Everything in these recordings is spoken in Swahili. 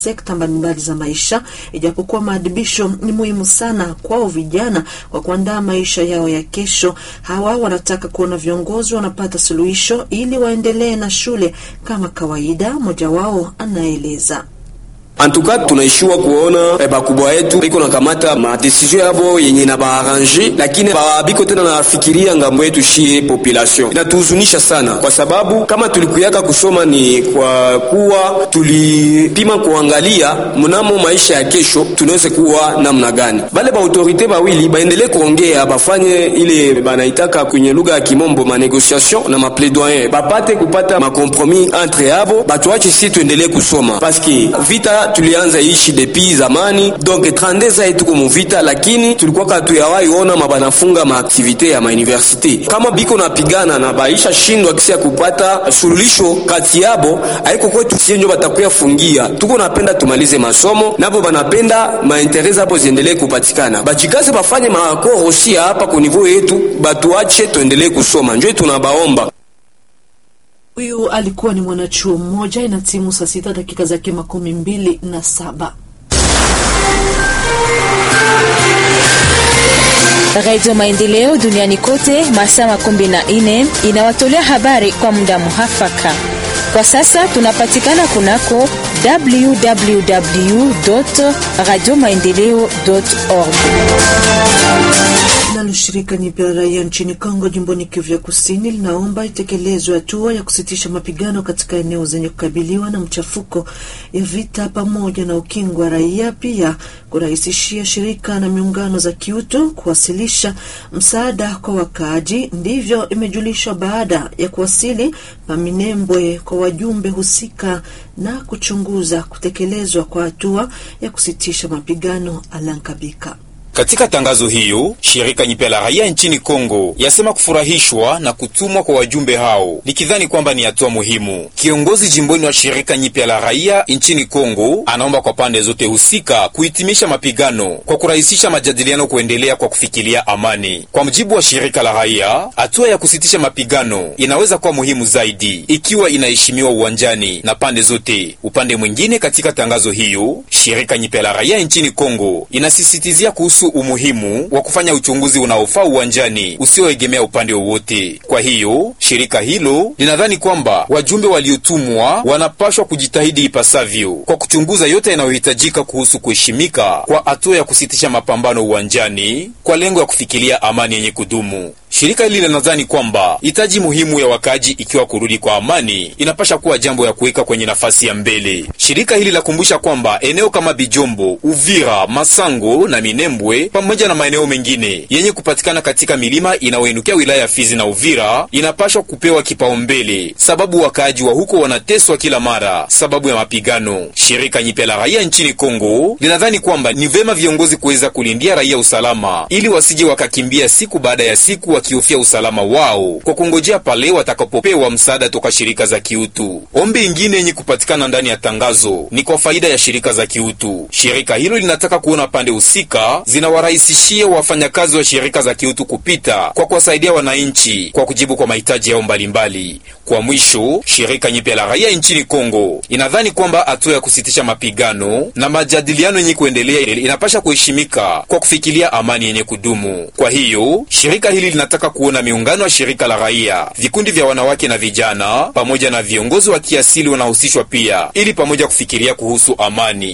sekta mbalimbali za maisha, ijapokuwa maadibisho ni muhimu sana kwao vijana kwa kuandaa maisha yao ya kesho. Hawa wanataka kuona viongozi wanapata suluhisho ili waendelee na shule kama kawaida. Mmoja wao anaeleza. Antuka tunaishiwa kuona eh, bakubwa yetu biko nakamata madesizio yavo yenye na baarrange, lakini babiko tena nafikiria ngambo yetu shie population. Inatuhuzunisha sana, kwa sababu kama tulikuyaka kusoma ni kwa kuwa tulipima kuangalia mnamo maisha ya kesho tunaweza kuwa namna gani. Bale ba autorite bawili baendelee kuongea, bafanye ile banaitaka kwenye lugha ya kimombo ma negotiation na ma plaidoyer, bapate kupata ma compromis entre yavo, batuache si tuendelee kusoma paske vita tulianza ishi depuis zamani, donc 32 ans tuko muvita, lakini tulikuwa katuyawahi ona mabanafunga maaktivite ya mauniversite kama biko napigana na baisha shindwa kisi ya kupata suluhisho kati yabo, aiko kwetu sienjo batakuya fungia. Tuko napenda tumalize masomo nabo banapenda mainterese hapo ziendelee kupatikana, bajikaze bafanye maakoro osi hapa ku niveau yetu, batuache tuendelee kusoma, njo tunabaomba. Huyu alikuwa ni mwanachuo mmoja. Ina timu saa sita dakika zake makumi mbili na saba. Radio Maendeleo duniani kote masaa makumi na nne inawatolea habari kwa muda muhafaka. Kwa sasa tunapatikana kunako www radio maendeleo org. Nalo shirika nyipya la raia nchini Kongo jimboni Kivu ya Kusini linaomba itekelezwe hatua ya kusitisha mapigano katika eneo zenye kukabiliwa na mchafuko ya vita pamoja na ukingo wa raia, pia kurahisishia shirika na miungano za kiutu kuwasilisha msaada kwa wakaaji. Ndivyo imejulishwa baada ya kuwasili Paminembwe kwa wajumbe husika na kuchunguza kutekelezwa kwa hatua ya kusitisha mapigano. Alankabika katika tangazo hiyo, shirika nyipya la raia nchini Kongo yasema kufurahishwa na kutumwa kwa wajumbe hao, likidhani kwamba ni hatua muhimu. Kiongozi jimboni wa shirika nyipya la raia nchini Kongo anaomba kwa pande zote husika kuhitimisha mapigano kwa kurahisisha majadiliano kuendelea kwa kufikiria amani. Kwa mujibu wa shirika la raia, hatua ya kusitisha mapigano inaweza kuwa muhimu zaidi ikiwa inaheshimiwa uwanjani na pande zote. Upande mwingine, katika tangazo hiyo, shirika nyipya la raia nchini Kongo inasisitizia kuhusu umuhimu wa kufanya uchunguzi unaofaa uwanjani usioegemea upande wowote. Kwa hiyo shirika hilo linadhani kwamba wajumbe waliotumwa wanapashwa kujitahidi ipasavyo kwa kuchunguza yote yanayohitajika kuhusu kuheshimika kwa hatua ya kusitisha mapambano uwanjani kwa lengo ya kufikiria amani yenye kudumu. Shirika hili linadhani kwamba hitaji muhimu ya wakaaji ikiwa kurudi kwa amani inapasha kuwa jambo ya kuweka kwenye nafasi ya mbele. Shirika hili lakumbusha kwamba eneo kama Bijombo, Uvira, Masango na Minembwe pamoja na maeneo mengine yenye kupatikana katika milima inayoinukia wilaya ya Fizi na Uvira inapashwa kupewa kipaumbele, sababu wakaaji wa huko wanateswa kila mara sababu ya mapigano. Shirika nyipya la raia nchini Kongo linadhani kwamba ni vema viongozi kuweza kulindia raia usalama ili wasije wakakimbia siku baada ya siku wakihofia usalama wao kwa kungojea pale watakapopewa msaada toka shirika za kiutu. Ombi ingine yenye kupatikana ndani ya tangazo ni kwa faida ya shirika za kiutu. Shirika hilo linataka kuona pande husika zinawarahisishia wafanyakazi wa shirika za kiutu kupita kwa kuwasaidia wananchi kwa kujibu kwa mahitaji yao mbalimbali. Kwa mwisho, shirika nyipya la raia nchini Kongo inadhani kwamba hatua ya kusitisha mapigano na majadiliano yenye kuendelea inapasha kuheshimika kwa kufikiria amani yenye kudumu. Kwa hiyo shirika hili linataka kuona miungano ya shirika la raia, vikundi vya wanawake na vijana, pamoja na viongozi wa kiasili wanahusishwa pia, ili pamoja kufikiria kuhusu amani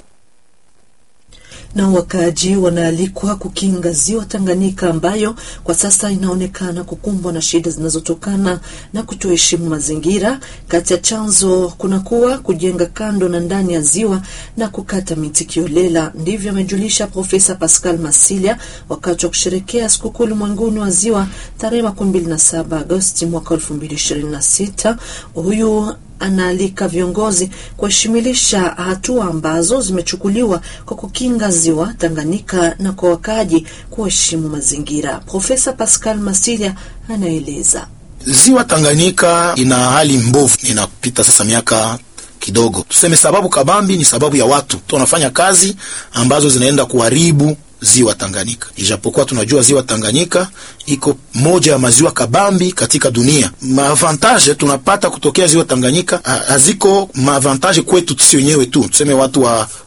na wakaaji wanaalikwa kukinga ziwa Tanganyika ambayo kwa sasa inaonekana kukumbwa na shida zinazotokana na kutoheshimu mazingira. Kati ya chanzo kunakuwa kujenga kando na ndani ya ziwa na kukata miti kiolela. Ndivyo amejulisha Profesa Pascal Masilia wakati wa kusherekea sikukuu ulimwenguni wa ziwa tarehe makumi mbili na saba Agosti mwaka elfu mbili ishirini na sita. Huyu anaalika viongozi kuheshimilisha hatua ambazo zimechukuliwa kwa kukinga ziwa Tanganyika na kwa wakaaji kuheshimu mazingira. Profesa Pascal Masilia anaeleza. Ziwa Tanganyika ina hali mbovu, inapita sasa miaka kidogo. Tuseme sababu kabambi ni sababu ya watu tunafanya kazi ambazo zinaenda kuharibu ziwa Tanganyika, ijapokuwa tunajua ziwa Tanganyika iko moja ya maziwa kabambi katika dunia. Maavantage tunapata kutokea ziwa Tanganyika haziko maavantage kwetu sisi wenyewe tu, tuseme watu wa